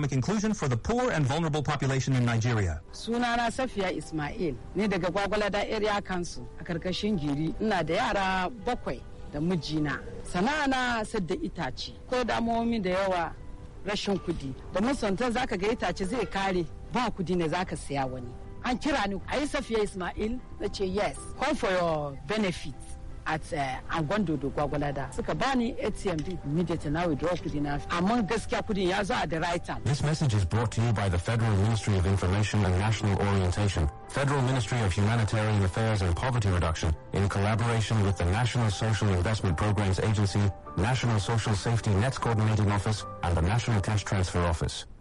inclusion for the poor and vulnerable population in Nigeria. Sunana Safiya Ismail ne daga Gwagwalada Area Council a karkashin Giri. Ina da yara bakwai da mijina. Sana'ana sadda itace. Ko damomi da yawa rashin kudi. Da musantan zaka ga itace zai kare ba kudi ne zaka siya wani. An kira ni a yi Safiya Ismail na ce yes. Come for your benefits. at uh, Angondo da Gwagwalada suka bani ATM din immediately na withdraw kudi na amma gaskiya kudin ya zo at the right time. This message is brought to you by the Federal Ministry of Information and National Orientation, Federal Ministry of Humanitarian Affairs and Poverty Reduction, in collaboration with the National Social Investment Programs Agency, National Social Safety Nets Coordinating Office, and the National Cash Transfer Office.